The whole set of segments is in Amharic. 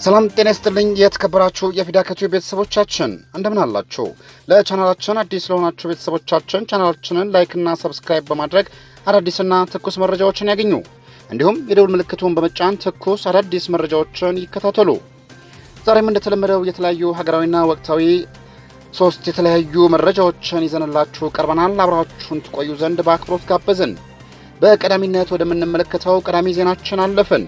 ሰላም ጤና ይስጥልኝ። የተከበራችሁ የፊዳከቱ ቤተሰቦቻችን እንደምን አላችሁ? ለቻናላችን አዲስ ለሆናችሁ ቤተሰቦቻችን ቻናላችንን ላይክና ሰብስክራይብ በማድረግ አዳዲስና ትኩስ መረጃዎችን ያገኙ። እንዲሁም የደውል ምልክቱን በመጫን ትኩስ አዳዲስ መረጃዎችን ይከታተሉ። ዛሬም እንደተለመደው የተለያዩ ሀገራዊና ወቅታዊ ሶስት የተለያዩ መረጃዎችን ይዘንላችሁ ቀርበናል። አብራችሁን ትቆዩ ዘንድ በአክብሮት ጋበዝን። በቀዳሚነት ወደምንመለከተው ቀዳሚ ዜናችን አለፍን።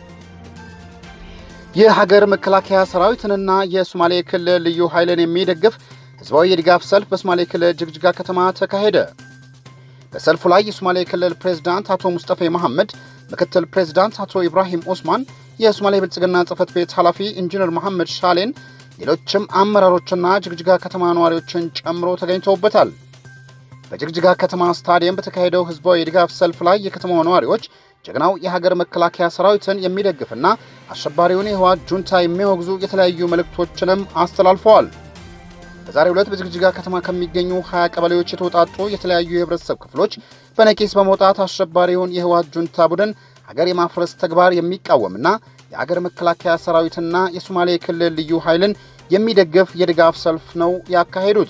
የሀገር መከላከያ ሰራዊትንና የሶማሌ ክልል ልዩ ኃይልን የሚደግፍ ህዝባዊ የድጋፍ ሰልፍ በሶማሌ ክልል ጅግጅጋ ከተማ ተካሄደ። በሰልፉ ላይ የሶማሌ ክልል ፕሬዝዳንት አቶ ሙስጠፌ መሐመድ፣ ምክትል ፕሬዝዳንት አቶ ኢብራሂም ኦስማን፣ የሶማሌ ብልጽግና ጽህፈት ቤት ኃላፊ ኢንጂነር መሐመድ ሻሌን፣ ሌሎችም አመራሮችና ጅግጅጋ ከተማ ነዋሪዎችን ጨምሮ ተገኝተውበታል። በጅግጅጋ ከተማ ስታዲየም በተካሄደው ህዝባዊ የድጋፍ ሰልፍ ላይ የከተማው ነዋሪዎች ጀግናው የሀገር መከላከያ ሰራዊትን የሚደግፍና አሸባሪውን የህወሓት ጁንታ የሚያወግዙ የተለያዩ መልእክቶችንም አስተላልፈዋል። በዛሬው ዕለት በጅግጅጋ ከተማ ከሚገኙ 20 ቀበሌዎች የተውጣጡ የተለያዩ የህብረተሰብ ክፍሎች በነቂስ በመውጣት አሸባሪውን የህወሓት ጁንታ ቡድን ሀገር የማፍረስ ተግባር የሚቃወምና የሀገር መከላከያ ሰራዊትና የሶማሌ ክልል ልዩ ኃይልን የሚደግፍ የድጋፍ ሰልፍ ነው ያካሄዱት።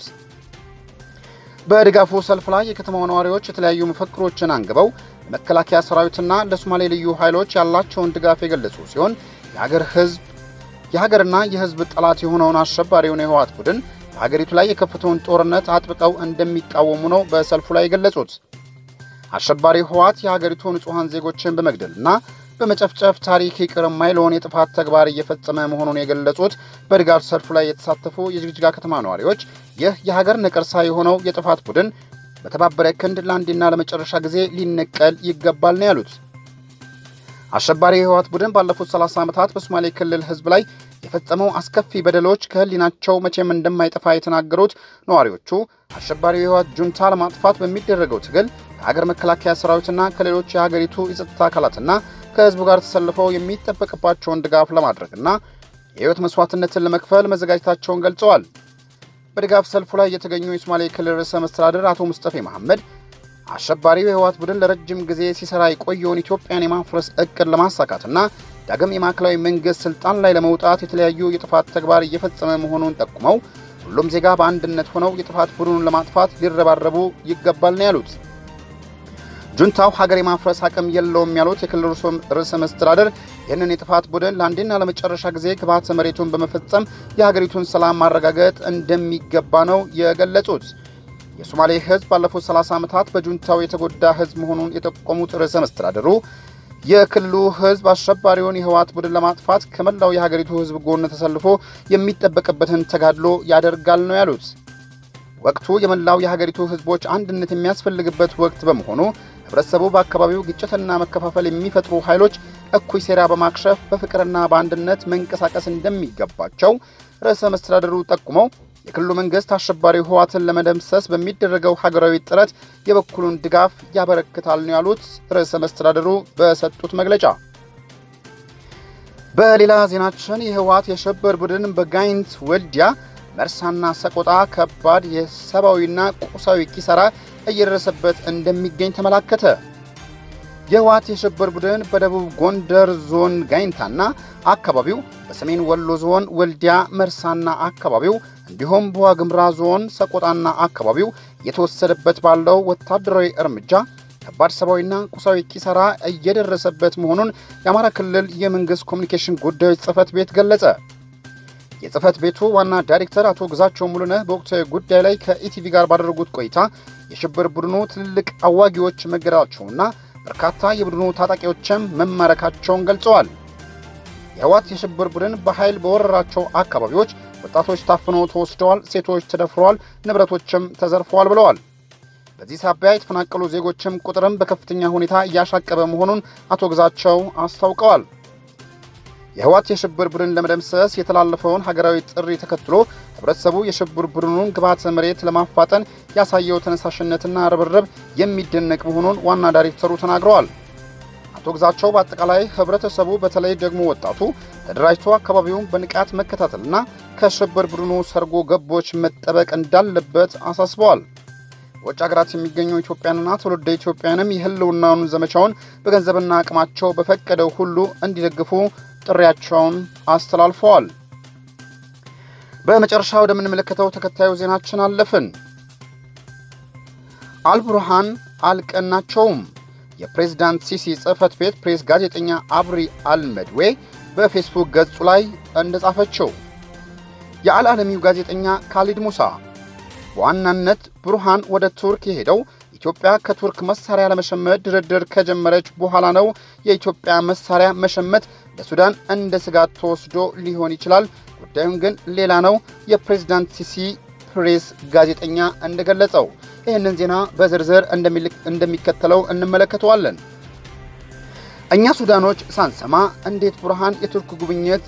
በድጋፉ ሰልፍ ላይ የከተማው ነዋሪዎች የተለያዩ መፈክሮችን አንግበው ለመከላከያ ሰራዊትና ለሶማሌ ልዩ ኃይሎች ያላቸውን ድጋፍ የገለጹ ሲሆን የሀገር ህዝብ የሀገርና የህዝብ ጠላት የሆነውን አሸባሪውን የህወሓት ቡድን በሀገሪቱ ላይ የከፈተውን ጦርነት አጥብቀው እንደሚቃወሙ ነው በሰልፉ ላይ የገለጹት። አሸባሪ ህወሓት የሀገሪቱ ንጹሐን ዜጎችን በመግደልና በመጨፍጨፍ ታሪክ ይቅር የማይለውን የጥፋት ተግባር እየፈጸመ መሆኑን የገለጹት በድጋፍ ሰልፉ ላይ የተሳተፉ የጅግጅጋ ከተማ ነዋሪዎች ይህ የሀገር ነቀርሳ የሆነው የጥፋት ቡድን በተባበረ ክንድ ለአንዴና ለመጨረሻ ጊዜ ሊነቀል ይገባል ነው ያሉት። አሸባሪ የህወሓት ቡድን ባለፉት 30 ዓመታት በሶማሌ ክልል ህዝብ ላይ የፈጸመው አስከፊ በደሎች ከህሊናቸው መቼም እንደማይጠፋ የተናገሩት ነዋሪዎቹ አሸባሪው የህወሓት ጁንታ ለማጥፋት በሚደረገው ትግል ከሀገር መከላከያ ሰራዊትና ከሌሎች የሀገሪቱ የጸጥታ አካላትና ከህዝቡ ጋር ተሰልፈው የሚጠበቅባቸውን ድጋፍ ለማድረግና የህይወት መስዋዕትነትን ለመክፈል መዘጋጀታቸውን ገልጸዋል። በድጋፍ ሰልፉ ላይ የተገኙ የሶማሌ ክልል ርዕሰ መስተዳድር አቶ ሙስጠፌ መሐመድ አሸባሪው የህወሓት ቡድን ለረጅም ጊዜ ሲሰራ የቆየውን ኢትዮጵያን የማፍረስ እቅድ ለማሳካትና ዳግም የማዕከላዊ መንግስት ስልጣን ላይ ለመውጣት የተለያዩ የጥፋት ተግባር እየፈጸመ መሆኑን ጠቁመው ሁሉም ዜጋ በአንድነት ሆነው የጥፋት ቡድኑን ለማጥፋት ሊረባረቡ ይገባል ነው ያሉት። ጁንታው ሀገር የማፍረስ አቅም የለውም ያሉት የክልሉ ርዕሰ መስተዳደር ይህንን የጥፋት ቡድን ለአንዴና ለመጨረሻ ጊዜ ግብዓተ መሬቱን በመፈጸም የሀገሪቱን ሰላም ማረጋገጥ እንደሚገባ ነው የገለጹት። የሶማሌ ህዝብ ባለፉት 30 ዓመታት በጁንታው የተጎዳ ህዝብ መሆኑን የጠቆሙት ርዕሰ መስተዳደሩ የክልሉ ህዝብ አሸባሪውን የህወሓት ቡድን ለማጥፋት ከመላው የሀገሪቱ ህዝብ ጎን ተሰልፎ የሚጠበቅበትን ተጋድሎ ያደርጋል ነው ያሉት። ወቅቱ የመላው የሀገሪቱ ህዝቦች አንድነት የሚያስፈልግበት ወቅት በመሆኑ ህብረተሰቡ በአካባቢው ግጭትና መከፋፈል የሚፈጥሩ ኃይሎች እኩይ ሴራ በማክሸፍ በፍቅርና በአንድነት መንቀሳቀስ እንደሚገባቸው ርዕሰ መስተዳደሩ ጠቁመው የክልሉ መንግስት አሸባሪ ህወሓትን ለመደምሰስ በሚደረገው ሀገራዊ ጥረት የበኩሉን ድጋፍ ያበረክታል ነው ያሉት ርዕሰ መስተዳደሩ በሰጡት መግለጫ። በሌላ ዜናችን የህወሓት የሽብር ቡድን በጋይንት ወልዲያ፣ መርሳና ሰቆጣ ከባድ የሰብአዊና ቁሳዊ ኪሳራ እየደረሰበት እንደሚገኝ ተመላከተ። የህወሓት የሽብር ቡድን በደቡብ ጎንደር ዞን ጋይንታና አካባቢው፣ በሰሜን ወሎ ዞን ወልዲያ መርሳና አካባቢው እንዲሁም በዋግምራ ዞን ሰቆጣና አካባቢው እየተወሰደበት ባለው ወታደራዊ እርምጃ ከባድ ሰብአዊና ቁሳዊ ኪሳራ እየደረሰበት መሆኑን የአማራ ክልል የመንግስት ኮሚኒኬሽን ጉዳዮች ጽህፈት ቤት ገለጸ። የጽህፈት ቤቱ ዋና ዳይሬክተር አቶ ግዛቸው ሙሉነህ በወቅታዊ ጉዳይ ላይ ከኢቲቪ ጋር ባደረጉት ቆይታ የሽብር ቡድኑ ትልልቅ አዋጊዎች መገደላቸውና በርካታ የቡድኑ ታጣቂዎችም መማረካቸውን ገልጸዋል። የህወሓት የሽብር ቡድን በኃይል በወረራቸው አካባቢዎች ወጣቶች ታፍነው ተወስደዋል፣ ሴቶች ተደፍረዋል፣ ንብረቶችም ተዘርፈዋል ብለዋል። በዚህ ሳቢያ የተፈናቀሉ ዜጎችም ቁጥርም በከፍተኛ ሁኔታ እያሻቀበ መሆኑን አቶ ግዛቸው አስታውቀዋል። የህወሓት የሽብር ቡድን ለመደምሰስ የተላለፈውን ሀገራዊ ጥሪ ተከትሎ ህብረተሰቡ የሽብር ቡድኑን ግብዓተ መሬት ለማፋጠን ያሳየው ተነሳሽነትና ርብርብ የሚደነቅ መሆኑን ዋና ዳይሬክተሩ ተናግረዋል። አቶ ግዛቸው በአጠቃላይ ህብረተሰቡ በተለይ ደግሞ ወጣቱ ተደራጅቶ አካባቢውን በንቃት መከታተልና ከሽብር ቡድኑ ሰርጎ ገቦች መጠበቅ እንዳለበት አሳስበዋል። በውጭ ሀገራት የሚገኙ ኢትዮጵያንና ትውልደ ኢትዮጵያንም የህልውናውን ዘመቻውን በገንዘብና አቅማቸው በፈቀደው ሁሉ እንዲደግፉ ጥሪያቸውን አስተላልፈዋል። በመጨረሻ ወደምንመለከተው ተከታዩ ዜናችን አለፍን። አልቡርሃን አልቀናቸውም። የፕሬዝዳንት ሲሲ ጽህፈት ቤት ፕሬስ ጋዜጠኛ አብሪ አልመድዌ በፌስቡክ ገጹ ላይ እንደጻፈችው የአልዓለሚው ጋዜጠኛ ካሊድ ሙሳ በዋናነት ቡርሃን ወደ ቱርክ የሄደው ኢትዮጵያ ከቱርክ መሳሪያ ለመሸመት ድርድር ከጀመረች በኋላ ነው። የኢትዮጵያ መሳሪያ መሸመት ለሱዳን እንደ ስጋት ተወስዶ ሊሆን ይችላል። ጉዳዩን ግን ሌላ ነው። የፕሬዝዳንት ሲሲ ፕሬስ ጋዜጠኛ እንደገለጸው ይህንን ዜና በዝርዝር እንደሚከተለው እንመለከተዋለን። እኛ ሱዳኖች ሳንሰማ እንዴት ቡርሃን የቱርክ ጉብኝት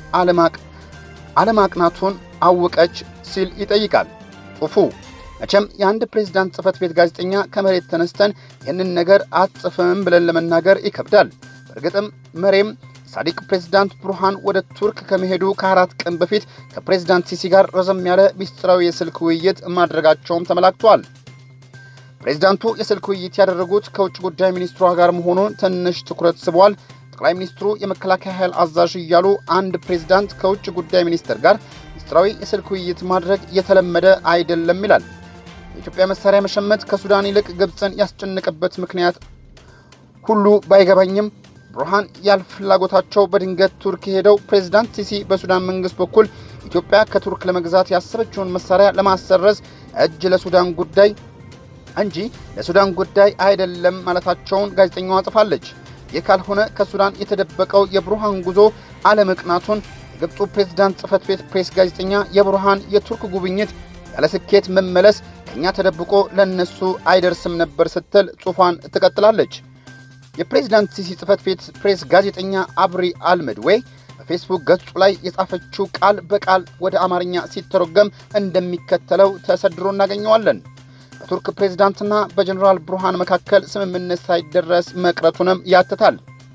አለማቅናቱን አወቀች ሲል ይጠይቃል ጽሑፉ። መቼም የአንድ ፕሬዝዳንት ጽህፈት ቤት ጋዜጠኛ ከመሬት ተነስተን ይህንን ነገር አትጽፍም ብለን ለመናገር ይከብዳል። በእርግጥም መሬም ሳዲቅ ፕሬዝዳንት ቡርሃን ወደ ቱርክ ከመሄዱ ከአራት ቀን በፊት ከፕሬዝዳንት ሲሲ ጋር ረዘም ያለ ሚስጥራዊ የስልክ ውይይት ማድረጋቸውም ተመላክቷል። ፕሬዝዳንቱ የስልክ ውይይት ያደረጉት ከውጭ ጉዳይ ሚኒስትሯ ጋር መሆኑን ትንሽ ትኩረት ስቧል። ጠቅላይ ሚኒስትሩ የመከላከያ ኃይል አዛዥ እያሉ አንድ ፕሬዝዳንት ከውጭ ጉዳይ ሚኒስትር ጋር ሚስጥራዊ የስልክ ውይይት ማድረግ የተለመደ አይደለም ይላል። የኢትዮጵያ መሳሪያ መሸመት ከሱዳን ይልቅ ግብፅን ያስጨነቀበት ምክንያት ሁሉ ባይገባኝም ቡርሃን ያል ፍላጎታቸው በድንገት ቱርክ ሄደው ፕሬዝዳንት ሲሲ በሱዳን መንግስት በኩል ኢትዮጵያ ከቱርክ ለመግዛት ያሰበችውን መሳሪያ ለማሰረዝ እጅ ለሱዳን ጉዳይ እንጂ ለሱዳን ጉዳይ አይደለም ማለታቸውን ጋዜጠኛዋ ጽፋለች። ይህ ካልሆነ ከሱዳን የተደበቀው የቡርሃን ጉዞ አለመቅናቱን የግብፁ ፕሬዝዳንት ጽህፈት ቤት ፕሬስ ጋዜጠኛ የቡርሃን የቱርክ ጉብኝት ያለ ስኬት መመለስ ከኛ ተደብቆ ለነሱ አይደርስም ነበር ስትል ጽሑፏን ትቀጥላለች። የፕሬዝዳንት ሲሲ ጽህፈት ቤት ፕሬስ ጋዜጠኛ አብሪ አልመድዌ በፌስቡክ ገጹ ላይ የጻፈችው ቃል በቃል ወደ አማርኛ ሲተረጎም እንደሚከተለው ተሰድሮ እናገኘዋለን። በቱርክ ፕሬዝዳንትና በጀኔራል ቡርሃን መካከል ስምምነት ሳይደረስ መቅረቱንም ያትታል።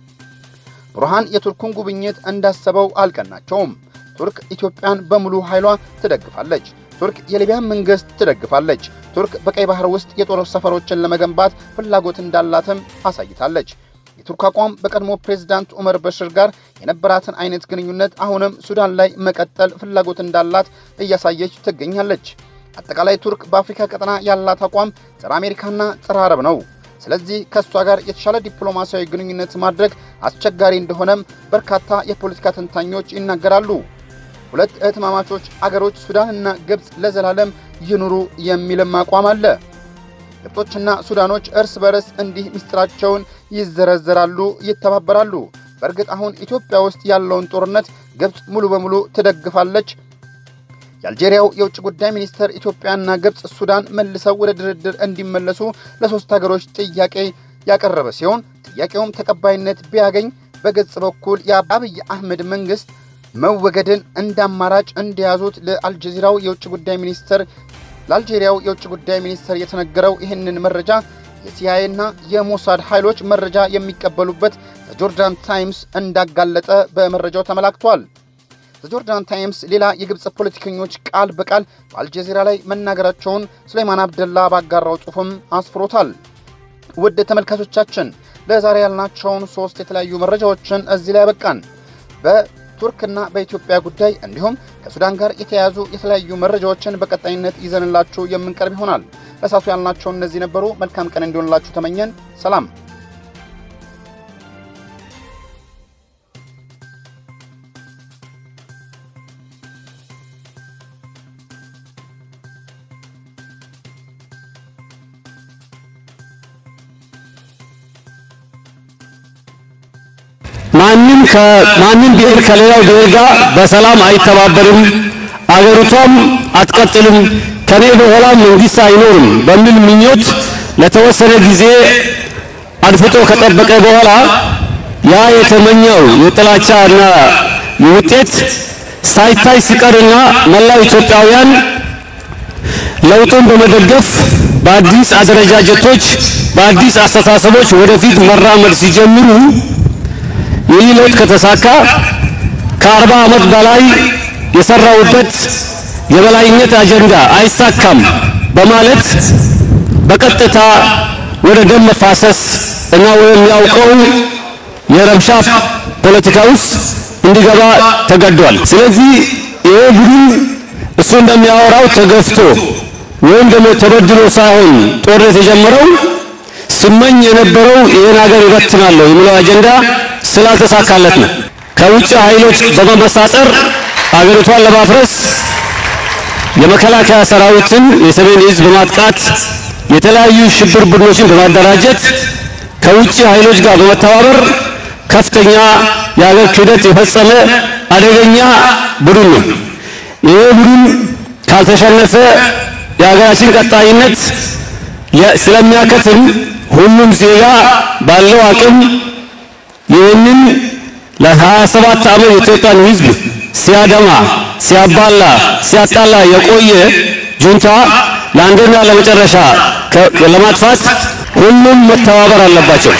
ቡርሃን የቱርኩን ጉብኝት እንዳሰበው አልቀናቸውም። ቱርክ ኢትዮጵያን በሙሉ ኃይሏ ትደግፋለች። ቱርክ የሊቢያን መንግስት ትደግፋለች። ቱርክ በቀይ ባህር ውስጥ የጦር ሰፈሮችን ለመገንባት ፍላጎት እንዳላትም አሳይታለች። የቱርክ አቋም በቀድሞ ፕሬዝዳንት ዑመር በሽር ጋር የነበራትን አይነት ግንኙነት አሁንም ሱዳን ላይ መቀጠል ፍላጎት እንዳላት እያሳየች ትገኛለች። አጠቃላይ ቱርክ በአፍሪካ ቀጠና ያላት አቋም ጸረ አሜሪካና ጸረ አረብ ነው። ስለዚህ ከእሷ ጋር የተሻለ ዲፕሎማሲያዊ ግንኙነት ማድረግ አስቸጋሪ እንደሆነም በርካታ የፖለቲካ ተንታኞች ይናገራሉ። ሁለት እህትማማቾች አገሮች ሱዳንና ግብፅ ለዘላለም ይኑሩ የሚልም አቋም አለ። ግብጾችና ሱዳኖች እርስ በርስ እንዲህ ምስጢራቸውን ይዘረዘራሉ፣ ይተባበራሉ። በእርግጥ አሁን ኢትዮጵያ ውስጥ ያለውን ጦርነት ግብፅ ሙሉ በሙሉ ትደግፋለች። የአልጄሪያው የውጭ ጉዳይ ሚኒስትር ኢትዮጵያና ግብፅ ሱዳን መልሰው ወደ ድርድር እንዲመለሱ ለሶስት ሀገሮች ጥያቄ ያቀረበ ሲሆን ጥያቄውም ተቀባይነት ቢያገኝ በግብፅ በኩል የአብይ አህመድ መንግስት መወገድን እንደ አማራጭ እንደያዙት ለአልጀዚራው የውጭ ጉዳይ ሚኒስትር ለአልጄሪያው የውጭ ጉዳይ ሚኒስትር የተነገረው ይህንን መረጃ የሲአይኤና የሞሳድ ኃይሎች መረጃ የሚቀበሉበት ዘጆርዳን ታይምስ እንዳጋለጠ በመረጃው ተመላክቷል። ዘጆርዳን ታይምስ ሌላ የግብፅ ፖለቲከኞች ቃል በቃል በአልጀዚራ ላይ መናገራቸውን ሱሌይማን አብደላ ባጋራው ጽሑፍም አስፍሮታል። ውድ ተመልካቾቻችን ለዛሬ ያልናቸውን ሶስት የተለያዩ መረጃዎችን እዚህ ላይ ያበቃን። በቱርክና በኢትዮጵያ ጉዳይ እንዲሁም ከሱዳን ጋር የተያያዙ የተለያዩ መረጃዎችን በቀጣይነት ይዘንላችሁ የምንቀርብ ይሆናል። ለሳቱ ያልናቸው እነዚህ ነበሩ። መልካም ቀን እንዲሆንላችሁ ተመኘን። ሰላም። ማንም ከማንም ብሔር ከሌላው ብሔር ጋር በሰላም አይተባበርም፣ አገሪቷም አትቀጥልም፣ ከኔ በኋላ መንግስት አይኖርም በሚል ምኞት ለተወሰነ ጊዜ አድፍጦ ከጠበቀ በኋላ ያ የተመኘው የጥላቻና ውጤት ሳይታይ ሲቀርና መላው ኢትዮጵያውያን ለውጡን በመደገፍ በአዲስ አደረጃጀቶች በአዲስ አስተሳሰቦች ወደፊት መራመድ ሲጀምሩ ይህ ለውጥ ከተሳካ ከአርባ ዓመት በላይ የሰራውበት የበላይነት አጀንዳ አይሳካም በማለት በቀጥታ ወደ ደም መፋሰስ እና ወደሚያውቀው የረብሻ ፖለቲካ ውስጥ እንዲገባ ተገዷል። ስለዚህ ይሄ ቡድን እሱ እንደሚያወራው ተገፍቶ ወይም ደግሞ ተበድሎ ሳይሆን ጦርነት የጀመረው ስመኝ የነበረው ይህን ሀገር ይበትናለሁ የሚለው አጀንዳ ስላልተሳካለት ነው። ከውጭ ኃይሎች በመመሳጠር አገሪቷን ለማፍረስ የመከላከያ ሰራዊትን የሰሜን ዕዝ በማጥቃት የተለያዩ ሽብር ቡድኖችን በማደራጀት ከውጭ ኃይሎች ጋር በመተባበር ከፍተኛ የሀገር ክህደት የፈጸመ አደገኛ ቡድን ነው። ይሄ ቡድን ካልተሸነፈ የሀገራችን ቀጣይነት ስለሚያከትም ሁሉም ዜጋ ባለው አቅም ይህንን ለሀያ ሰባት ዓመት የኢትዮጵያን ሕዝብ ሲያደማ ሲያባላ ሲያጣላ የቆየ ጁንታ ለአንድና ለመጨረሻ ለማጥፋት ሁሉም መተባበር አለባቸው።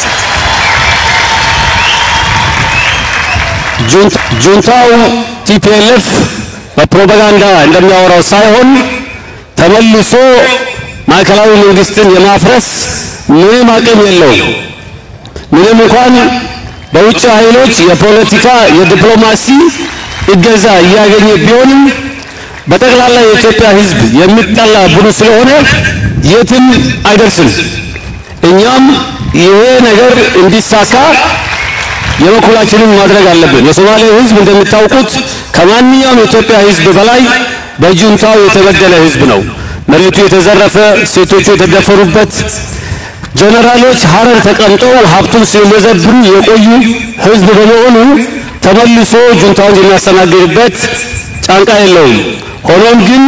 ጁንታው ቲፒኤልኤፍ በፕሮፓጋንዳ እንደሚያወራው ሳይሆን ተመልሶ ማዕከላዊ መንግስትን የማፍረስ ምንም አቅም የለውም። ምንም እንኳን በውጭ ኃይሎች የፖለቲካ የዲፕሎማሲ እገዛ እያገኘ ቢሆንም በጠቅላላ የኢትዮጵያ ሕዝብ የሚጠላ ቡድን ስለሆነ የትም አይደርስም። እኛም ይሄ ነገር እንዲሳካ የበኩላችንን ማድረግ አለብን። የሶማሌ ሕዝብ እንደምታውቁት ከማንኛውም የኢትዮጵያ ሕዝብ በላይ በጁንታው የተበደለ ሕዝብ ነው። መሬቱ የተዘረፈ፣ ሴቶቹ የተደፈሩበት፣ ጀነራሎች ሀረር ተቀምጠው ሀብቱን ሲመዘብሩ የቆዩ ሕዝብ በመሆኑ ተመልሶ ጁንታውን የሚያስተናግድበት ጫንቃ የለውም። ሆኖም ግን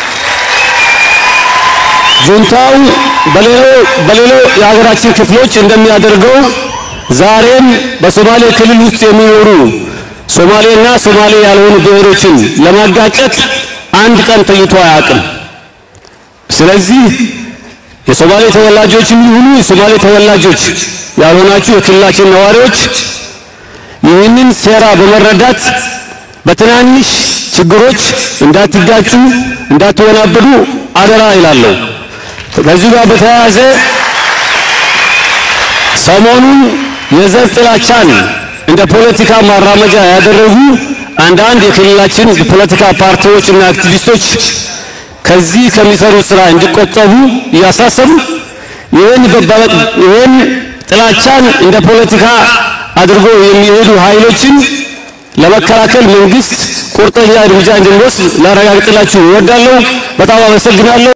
ጁንታው በሌሎ የሀገራችን ክፍሎች እንደሚያደርገው ዛሬም በሶማሌ ክልል ውስጥ የሚኖሩ ሶማሌና ሶማሌ ያልሆኑ ብሔሮችን ለማጋጨት አንድ ቀን ተይቶ አያውቅም። ስለዚህ የሶማሌ ተወላጆችም ይሁኑ የሶማሌ ተወላጆች ያልሆናችሁ የክልላችን ነዋሪዎች ይህንን ሴራ በመረዳት በትናንሽ ችግሮች እንዳትጋጩ፣ እንዳትወናበዱ አደራ ይላለሁ። ከዚህ ጋር በተያያዘ ሰሞኑን የዘር ጥላቻን እንደ ፖለቲካ ማራመጃ ያደረጉ አንዳንድ የክልላችን ፖለቲካ ፓርቲዎች እና አክቲቪስቶች ከዚህ ከሚሰሩ ስራ እንዲቆጠቡ እያሳሰቡ ይህን ይህን ጥላቻን እንደ ፖለቲካ አድርጎ የሚሄዱ ኃይሎችን ለመከላከል መንግስት ቁርጠኛ እርምጃ እንዲወስድ ላረጋግጥላችሁ እወዳለሁ። በጣም አመሰግናለሁ።